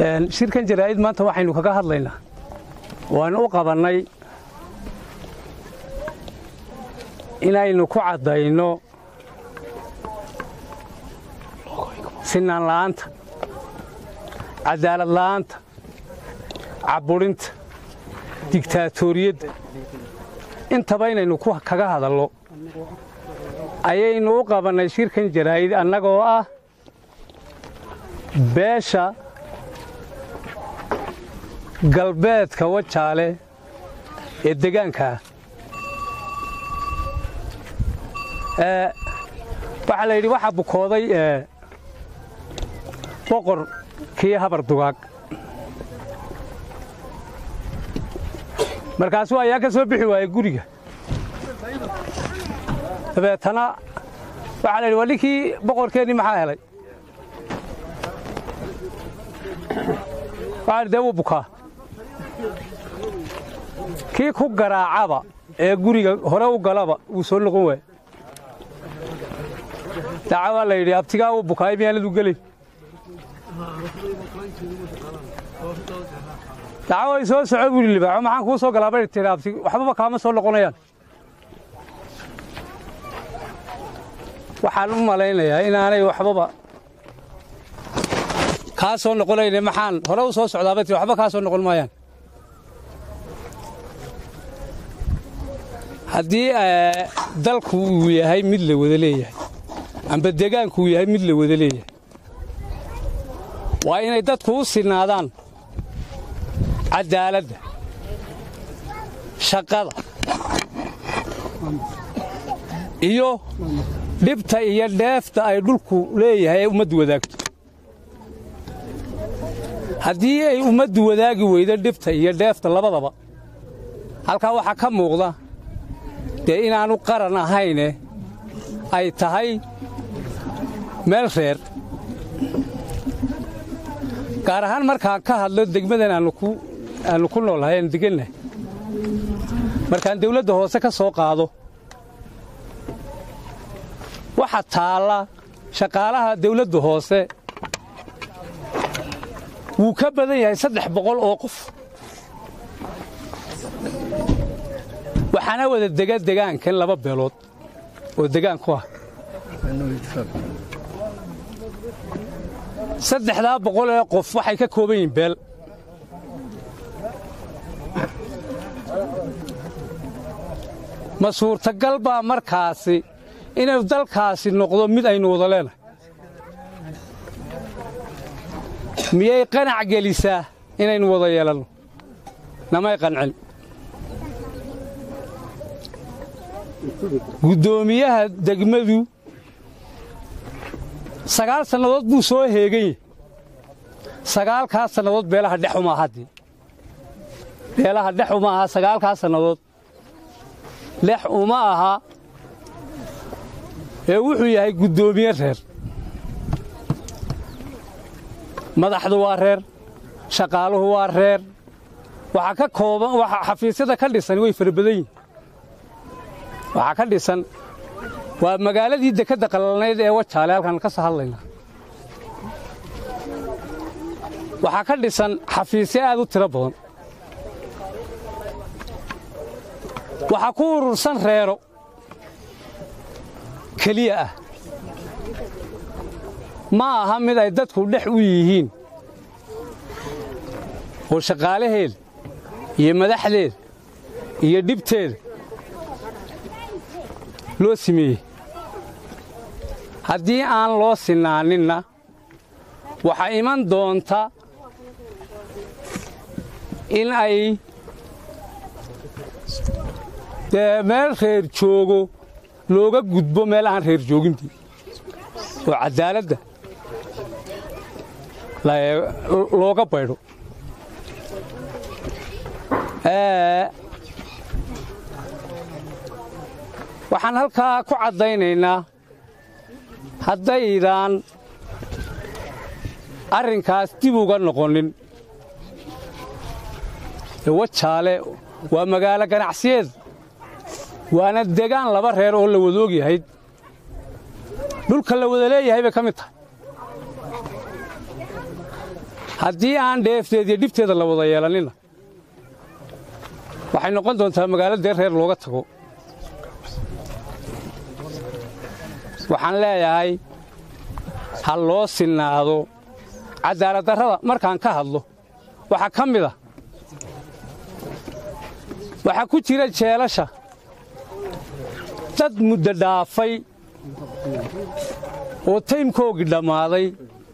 shirkan jaraa'id maanta waxaynu kaga hadlaynaa waanu u qabannay inaynu ku caddayno sinaan la'aanta cadaalad la'aanta cabburinta digtaatoriyadda intaba inaynu kaga hadallo ayaynu u qabannay shirkan jaraa'id annagoo ah beesha galbeedka wajaale ee degaankaa waxaa la yidhi waxaa bukooday boqor kii habar dugaag markaasuu ayaa ka soo bixi waayey guriga dabeetana waxaa la yidhi waa ninkii boqorkeennii maxaa helay waxaa dee wuu bukaa kii ku garaacaba ee guriga hore u galaba wuu soo noqon waaya daca waa la yidhi abtigaa wuu bukaay miyaanadu gelay daca way soo soco buuri libaaxo maxaan kuu soo galaa bay tiri abti waxbaba kaama soo noqonayaan waxaan u malaynayaa inaanay waxbaba kaa soo noqonayne maxaan hore u soo socdaabay tiri waxba kaa soo noqon maayaan haddii dalku uu yahay mid la wada leeyahay amba degaanku uu yahay mid la wada leeyahay waa inay dadku u sinaadaan caddaaladda shaqada iyo dhibta iyo dheefta ay dhulku leeyahay ee ummaddu wadaagto haddii ay ummaddu wadaagi weydo dhibta iyo dheefta labadaba halkaa waxaa ka muuqda dee inaannu qaran ahayne ay tahay meel reer gaar ahaan markaan ka hadlo degmadan aannu ku noolnahay aan degannahay markaan dawladda hoose ka soo qaado waxa taalla shaqaalaha dawladda hoose wuu ka badan yahay saddex boqol oo qof waxaana wada dega degaankan laba beelood oo degaan ku ah saddexdaa boqol ee qof waxay ka kooban yihiin beel ma suurtagal baa markaasi inuu dalkaasi noqdo mid aynu wada leenahay miyay qanac gelisaa inaynu wada yeelanno namay qancin guddoomiyaha degmadu sagaal sannadood buu soo heegan yahy sagaalkaas sannadood beelaha dhex uma haddii beelaha dhex uma aha sagaalkaas sannadood dhex uma aha ee wuxuu yahay guddoomiye reer madaxdu waa reer shaqaaluhu waa reer waxaa ka kooban waxa xafiisyada ka dhisan way fara badan yihin waxaa ka dhisan waa magaaladii dekedda qalalnayd ee wajaale halkaan ka soo hadlaynaa waxaa ka dhisan xafiisyo aad u tiro badan waxaa ku urursan reero keliya ah ma aha mid ay dadku dhex u yihiin oo shaqaalaheeda iyo madaxdeeda iyo dhibteeda loo sameeyey haddii aan loo sinaaninna waxaa iman doonta in ay dee meel reer joogo looga gudbo meel aan reer joogintii oo caddaaladda looga baydho waxaan halkaa ku caddaynaynaa haddaydaan arrinkaas dib uga noqonin wajaale waa magaalo ganacsiyeed waana degaan laba reer oo la wada og yahay dhulka la wada leeyahay bay ka mid tahay haddii aan dheefteeda iyo dhibteeda la wada yeelanina waxay noqon doontaa magaalo dee reer looga tago waxaan leeyahay ha loo sinnaado cadaaladdarrada markaan ka hadlo waxaa ka mid a waxaa ku jira jeelasha dad muddo dhaafay oo taymkoogii dhammaaday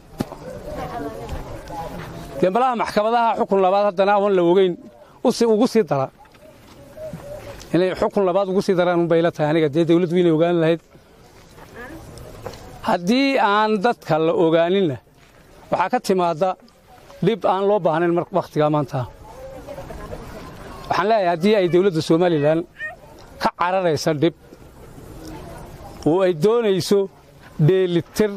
dee malaha maxkamadaha xukun labaad haddana awan la ogeyn ugu sii dara inay xukun labaad ugu sii daraan unbay la tahay aniga dee dawladdu inay ogaan lahayd haddii aan dadka la ogaaninna waxaa ka timaadda dhib aan loo baahnayn wakhtigaa maanta waxaan leeyahay haddii ay dawladda somalilan ka cararaysa dhib oo ay doonayso dheelitir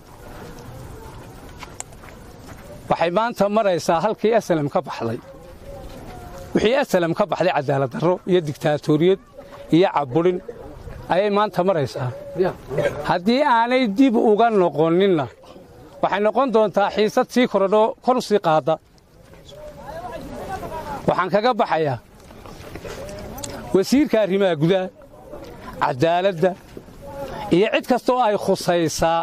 waxay maanta maraysaa halkii asalam ka baxday wixii asalam ka baxday cadaaladdarro iyo digtaatoriyad iyo cabburin ayay maanta maraysaa haddii aanay dib uga noqoninna waxay noqon doontaa xiisad sii korodho kor u sii qaadda waxaan kaga baxayaa wasiirka arrimaha gudaha caddaaladda iyo cid kastoo ay khusaysaa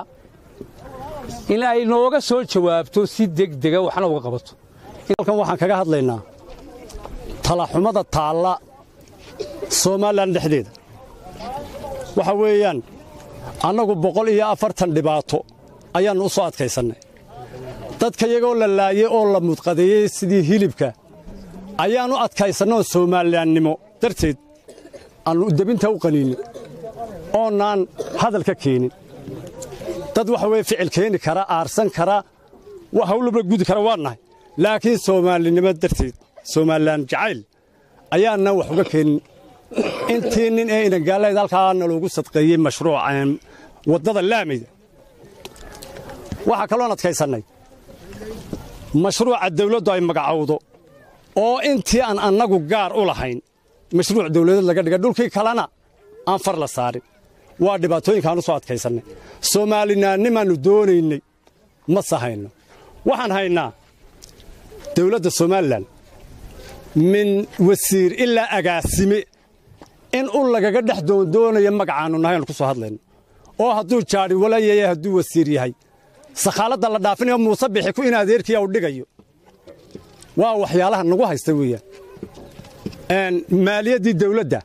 in ay nooga soo jawaabto si degdega waxna uga qabato halkan waxaan kaga hadlaynaa talaxumada taalla somalilan dhexdeeda waxa weeyaan annagu boqol iyo afartan dhibaato ayaannu u soo adkaysannay dadka iyagoo la laayey oo la mudqadeeyey sidii hilibka ayaannu adkaysannoo soomaalilannimo darteed aannu debinta u qaniinay oonnaan hadal ka keenin dad waxa weye ficil keeni kara aarsan kara hawlabla gudi kara waa nahay laakiin soomaalinimo darteed somalilan jacayl ayaannan wax uga keenin intii nin ee inangaalayd halkaana loogu sadqeeyey mashruuca waddada laamayda waxaa kaloon adkaysannay mashruuca dawladdu ay magacowdo oo intii aan annagu gaar u lahayn mashruuc dawladeed laga dhiga dhulkii kalena aan far la saarin waa dhibaatooyinkaan u soo adkaysannay soomaalinaannimaannu doonaynay ma sahayno waxaan haynaa dawladda somalilan min wasiir ilaa agaasime in u lagaga dhex doondoonayo magacaannu nahay aanu ku soo hadlayno oo hadduu jaadhi walayaya hadduu wasiir yahay sakhaaladda la dhaafinayo muuse bixi ku in adeerkiiya u dhigayo waa waxyaalaha nagu haysta weeyaan maaliyaddii dawladda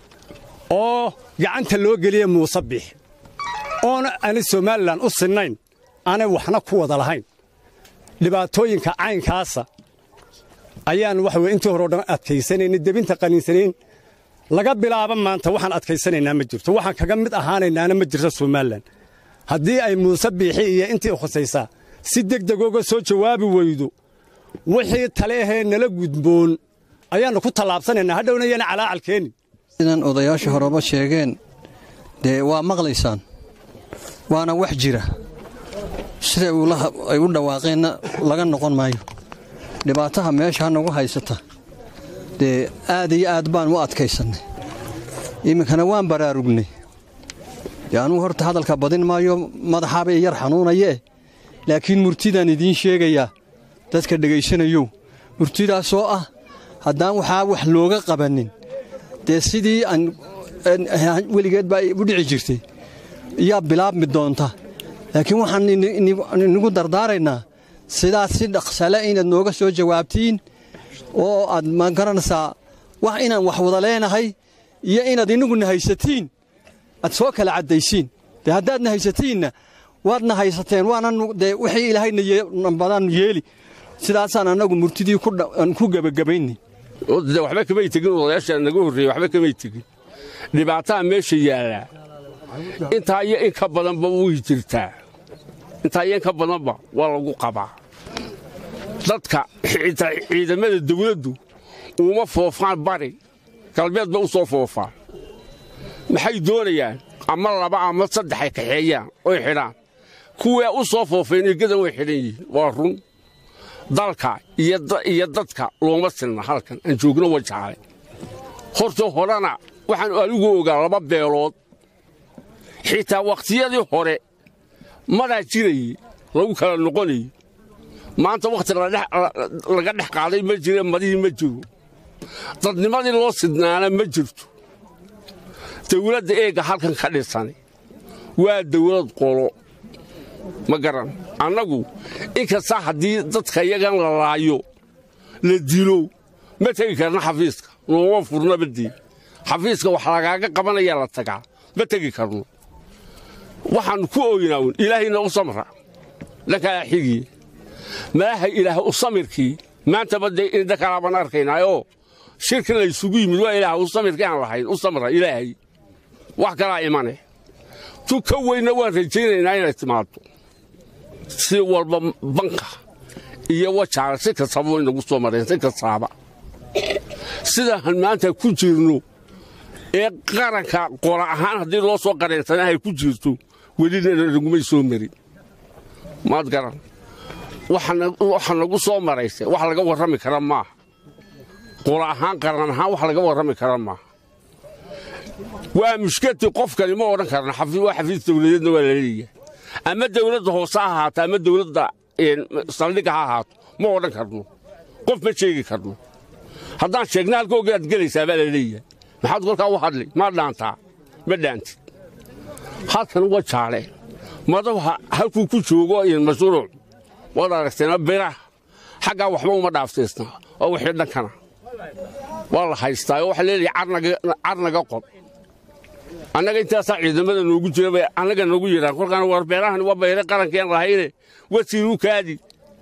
oo gacanta loo geliya muuse bixi oona ani somalilan u sinnayn aanay waxna ku wada lahayn dhibaatooyinka caynkaasa ayaan waxa weye intii hore o dhan adkaysanaynay debinta qaniinsanayn laga bilaabo maanta waxaan adkaysanaynaa ma jirto waxaan kaga mid ahaanaynaana ma jirto somalilan haddii ay muuse biixi iyo intii khusaysaa si degdegooga soo jawaabi weydo wixii tale ahee nala gudboon ayaannu ku tallaabsanaynaa hadhowna yana calaacal keenin sidan odayaasha horeba sheegeen dee waa maqlaysaan waana wax jira siday ay u dhawaaqeenna laga noqon maayo dhibaataha meesha nagu haysata dee aad iyo aad baan u adkaysannay iminkana waan baraarugnay dee anugu horta hadalka badin maayo madaxaaba i yar xanuunayee laakiin murtidaan idiin sheegayaa dadka dhegaysanayow murtidaasoo ah haddaan waxaa wax looga qabannin dee sidii aan weligeed baa u dhici jirtay yaa bilaabmi doonta laakiin waxaan inigu dardaaraynaa sidaas si dhaqsale inaad nooga soo jawaabtiin oo aad ma garanaysaa wax inaan wax wada leenahay iyo inaad inaguna haysatiin aad soo kala caddaysiin dee haddaadna haysatiinna waadna haysateen waana dee wixii ilaahayna badaan yeeli sidaasaan annagu murtidii ku gebagabaynay waxba kamay tegin odayaasha naga horreeyey waxba kamay tegin dhibaataa meesha yaallaa intaa iyo in ka badanba way jirtaa intaa iyo in ka badanba waa lagu qabaa dadka ciidamada dawladdu uma foofaan bari galbeed ba u soo foofaan maxay doonayaan ama laba ama saddex ay kaxeeyaan oy xidhaan kuwaa u soo foofeen egadan way xidhan yihiin waa run dalka iyo dadka looma silna halkan aan joogno wajaale horta horena waxaan anigu ogaa laba beelood xitaa wakhtiyadii hore madaa jirayey lagu kala noqonayey maanta wakhti laga dhex qaaday ma jire madihii ma jiro dadnimadii loo sidnaana ma jirto dawladda eegga halkan ka dhisani waa dawlad qolo ma garan annagu inkasta haddii dadka iyagan la laayo la dilo ma tegi karna xafiiska nooma furnabadii xafiiska wax lagaaga qabanayaa la tagaa ma tegi karno waxaannu ku ooynaa un ilaahayna u samra dhankaa xigiye maaha ilaah u samirkii maantaba dee indha kalaabaan arkaynaayoo shirki laysugu yimid waa ilaah u samirkii aan lahayn u samra ilaahay wax kalaa imane tu ka weynna waan rajaynaynaa inay timaado si walba banka iyo wajaale si kastaba way nagu soo mareen si kastaaba sidaan maanta ku jirno ee qaranka qola ahaan haddii loo soo qareensanahay ku jirto welina nagumay soo marin maad garan waxa nagu soo maraysa wax laga warrami kara maaha qola ahaan qaran ahaan wax laga warrami kara maaha waa mushkati qofkani ma odhan karna waa xafiis dawladeedna waa la leeyahay ama dawladda hoose ha ahaato ama dawladda saldhigga ha ahaato ma odhan karno qof ma sheegi karno haddaan sheegna halka ogaad gelaysaa baa la leeyahay maxaad kolkaa u hadli maa dhaantaa ma dhaantid halkan waa jaale madaxa halkuu ku joogo mashruuc waad aragteena biraha xaggaa waxba uma dhaaftaysna oo wixii dhankana waa la haystaa oo waxaa leeyahay carnaga qod annaga intaasaa ciidamada noogu jira bay annaga noogu yidhaan kolkaana war beerahani waa bayre qarankeen lahayne wasiir u kaadi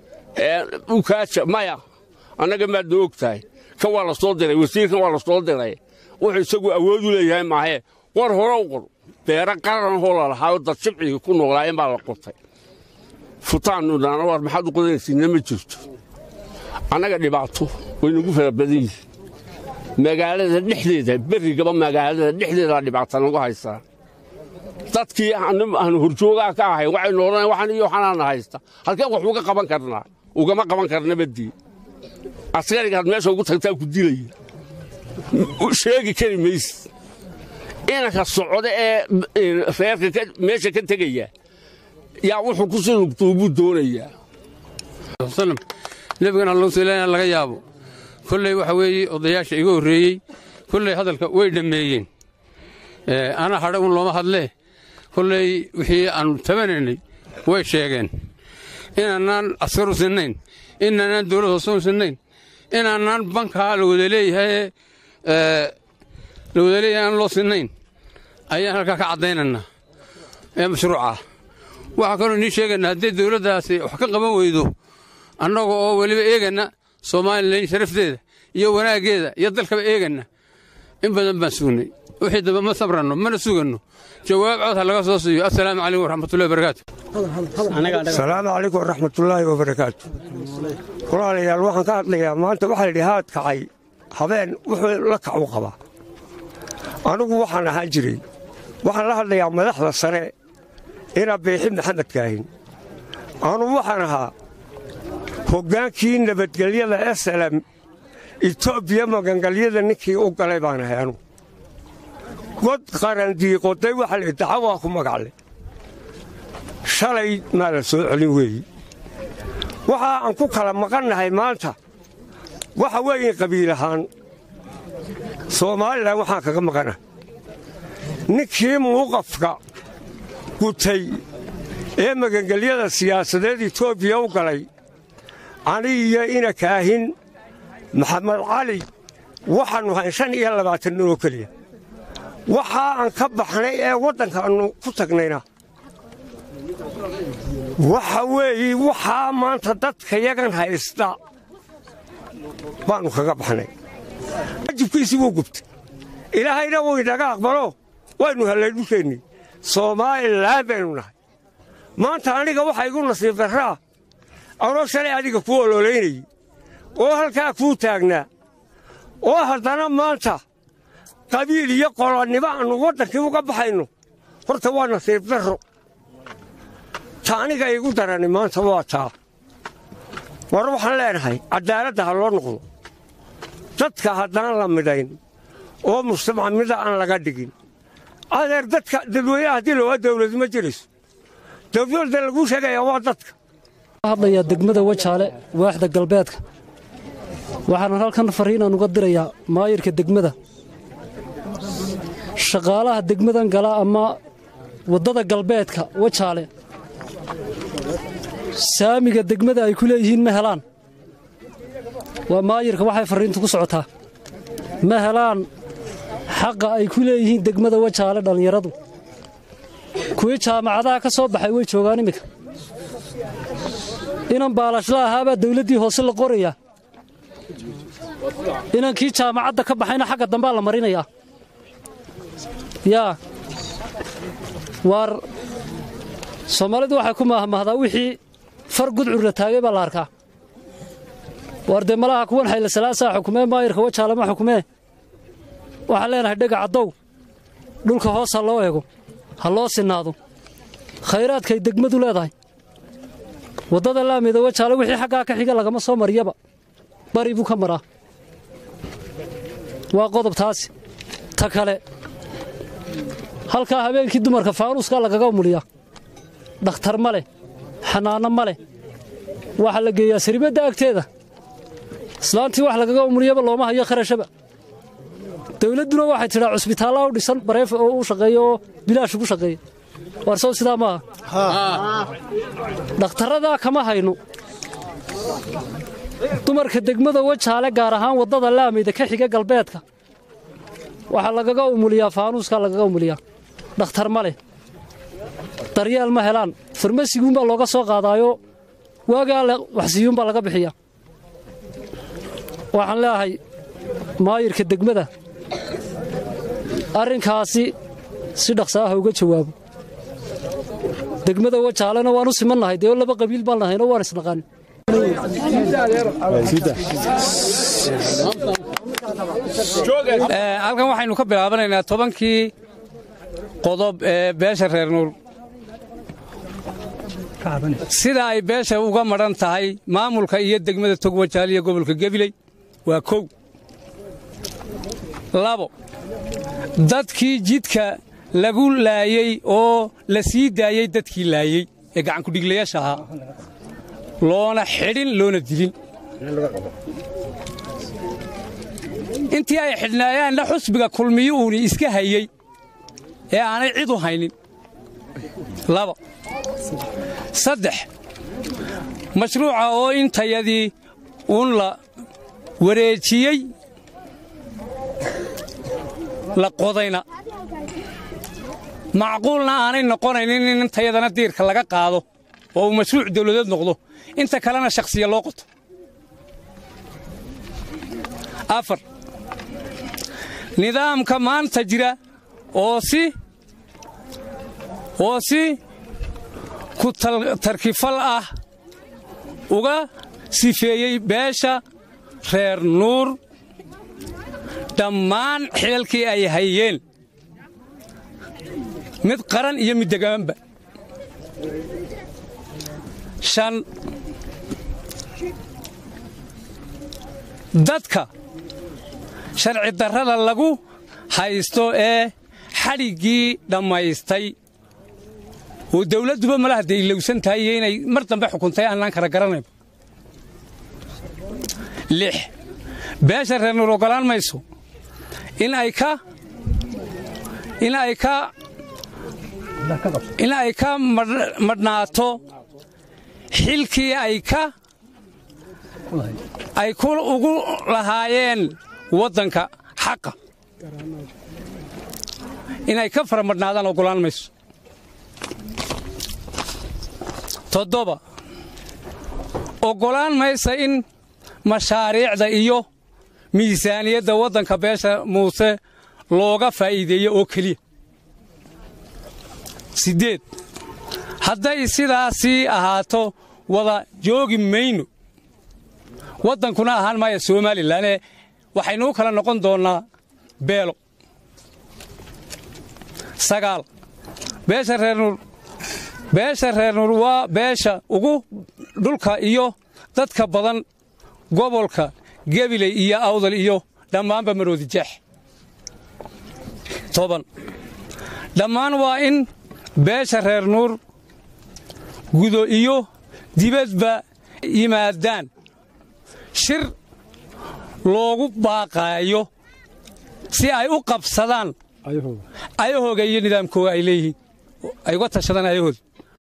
u kaaja maya annaga maad noo og tahay kan waa la soo diray wasiirkan waa la soo diray wuxuu isagu awood u leeyahay maahee war hore u qor beero qaranhoo lalahaayoo dad shibciga ku noolaayeen baa la qotay futaannu dhaana war maxaad u qodanaysiinna ma jirto annaga dhibaato way nagu fara badan yihiin magaalada dhexdeeda berrigaba magaalada dhexdeedaa dhibaata nagu haysaa dadkii aanu horjoogaa ka ahay waxaynu odhanayn waxan iyo waxanaana haysta halkeen wax uga qaban karnaa ugama qaban karna badii askarigaad meesha ugu tagtaa ku dilaya sheegi kari mayse inanka socda ee reerka meesha ka tegaya yaa wuxuu ku sii lugtuu buu doonayaa nebigana lowsaleena laga yaabo kolley waxa weeye odayaasha iga horreeyey kolley hadalka way dhammeeyeen ana hadha un looma hadlee kolley wixii aannu tabanaynay way sheegeen inaanaan askaru sinnayn inaanaan dawlad hoose u sinnayn inaanaan bankaa la wada leeyahay la wada leeyahay aan loo sinnayn ayaan halkaa ka caddaynaynaa ee mashruucah waxaa kaloo inii sheegaynaa haddii dawladdaasi wax ka qaban weydo annaga oo weliba eeganna somalilan sharafteeda iyo wanaaggeeda iyo dalkaba eeganna in badan baan sugnay wixii dambe ma sabranno mana suganno jawaab cod ha laga soo siiyo assalaamu calaykum waraxmatullahi wabarakaatu asalaamu calaykum waraxmatullaahi wabarakaatu walaalayaal waxaan ka hadlayaa maanta waxaa layidhi haad kacay habeen wuxuu la kac u qabaa anigu waxaan ahaan jiray waxaan la hadlayaa madaxda sare inaa beexi maxamed kaahin anugu waxaan ahaa hoggaankii nabadgelyada esalam etoobiya magangalyada ninkii u galay baan ahay anugu god qarandiiqoday waxa la dacawaa ku magacle shalay maa la soo celin weeyi waxa aan ku kala maqannahay maanta waxa weeye qabiil ahaan soomaalilan waxaan kaga maqanahay ninkii muuqafka gutay ee magangelyada siyaasadeed etoobiya u galay ani iyo ina kaahin maxamed cali waxaannu hayn shan iyo labaatan nin oo keliya waxaa aan ka baxnay ee waddankaannu ku tagnayna waxa weeye waxaa maanta dadka yagan haysta baannu kaga baxnay wajibkiisii wuu gubtay ilaahayna wuu inaga aqbalo waynu hellay dhulkeennii soomaalilan baynu nahay maanta aniga waxa igu nasiib darraa anoo shalay adiga kuu ololaynayey oo halkaa kuu taagnaa oo haddana maanta qabiil iyo qolonnimo aannu waddankii uga baxayno horta waa nasiib darro ta aniga igu darani maanta waa taa war waxaan leenahay caddaaladda ha loo noqdo dadka haddaan la midhayn oo mujtamac mida aan laga dhigin adeer dadka dadweynaha haddii lowaa dawladu ma jirayso dawladda laguu sheegayaa waa dadka hadlayaa degmada wajaale waaxda galbeedka waxaanan halkan fariinaan uga dirayaa maayirka degmada shaqaalaha degmadan gala ama waddada galbeedka wajaale saamiga degmada ay ku leeyihiin ma helaan waa maayirka waxay farriintu ku socotaa ma helaan xaqa ay ku leeyihiin degmada wajaale dhallinyaradu kuwii jaamacadaha ka soo baxay way joogaan iminka inan baalashla ahaabaa dawladdii hoose la qorayaa inankii jaamacadda ka baxayna xagga dambaa la marinayaa yaa waar soomaalidu waxay ku maahmaahdaa wixii far gudcurla taagay baa la arkaa waar dee malaha kuwan xayla salaasaa xukumee maayirka wajaale ma xukumee waxaan leenahay dhega caddow dhulka hoos ha loo eego ha loo sinnaado khayraadkay degmadu leedahay waddada laamida wajaale wixii xaggaa ka xiga lagama soo mariyaba bari buu ka maraa waa qodob taasi ta kale halkaa habeenkii dumarka faanuuskaa lagaga umuliyaa dhakhtar ma leh xanaanno ma leh waxaa la geeyaa saribadda agteeda islaantii wax lagaga umuliyaba looma hayo kharashaba dawladduna waxay tidhaa cusbitaallaa u dhisan bareef oo u shaqeeya oo bilaash ugu shaqeeya warsow sidaa maaha dhakhtarradaa kama hayno dumarka degmada wajaale gaar ahaan waddada laamayda ka xiga galbeedka waxaa lagaga umuliyaa faanuuskaa lagaga umuliyaa dhakhtar ma leh daryeel ma helaan farmasiguunbaa looga soo qaadaayo waagaa le waxsiyuunbaa laga bixiyaa waxaan leeahay maayirka degmada arrinkaasi si dhaqsa ah uga jawaabo degmada wajaalena waan u simannahay dee laba qabiil baan nahayno waan isnaqaan halkan waxaynu ka bilaabanaynaa tobankii qodob ee beesha reer nuur sida ay beesha uga madhan tahay maamulka iyo degmada togwajaal iyo gobolka gebiley waa kow labo dadkii jidka lagu laayey oo la sii daayey dadkii laayey ee gacankudhiglayaasha ahaa loona xidhin loona dilin intii ay xidhnaayaanna xusbiga kulmiyo uuni iska hayey ee aanay cid u haynin laba saddex mashruuca oo intayadii uun la wareejiyey la qodayna macquulna aanay noqonaynin in intayadana diirka laga qaado oo uu mashruuc dawladeed noqdo inta kalena shakhsiya loo qoto afar nidaamka maanta jira oo si oo si ku tarkifal ah uga sifeeyey beesha reer nuur dhammaan xilalkii ay hayeen mid qaran iyo mid degaanba shan dadka sharci darrada lagu haysto ee xadhiggii dhammaystay oo dawladduba malaha dee ilowsan tahay iyo inay mar dambe xukuntay aanaan kala garanayba lix beesha reer nuur oggolaan mayso in ay ka in ay ka in ay ka madhnaato xilkii ay ka ay ku ugu lahaayeen waddanka xaqa inay ka fara madhnaadaan oggolaan mayso toddoba oggolaan maysa in mashaariicda iyo miisaaniyadda waddanka beesha muuse looga faa'iideeyo oo keliya siddeed hadday sidaasii ahaato wada joogi mayno waddankuna ahaan maaya somalilanee waxaynuu kala noqon doonnaa beelo sagaal beesha reer nuur beesha reer nuur waa beesha ugu dhulka iyo dadka badan gobolka gebiley iyo awdal iyo dhammaanba maroodi jeex toban dhammaan waa in beesha reer nuur gudo iyo dibadba yimaadaan shir loogu baaqaayo si ay u qabsadaan ayahooga iyo nidaamkooga ay leeyihiin ay uga tashadaan ayahooda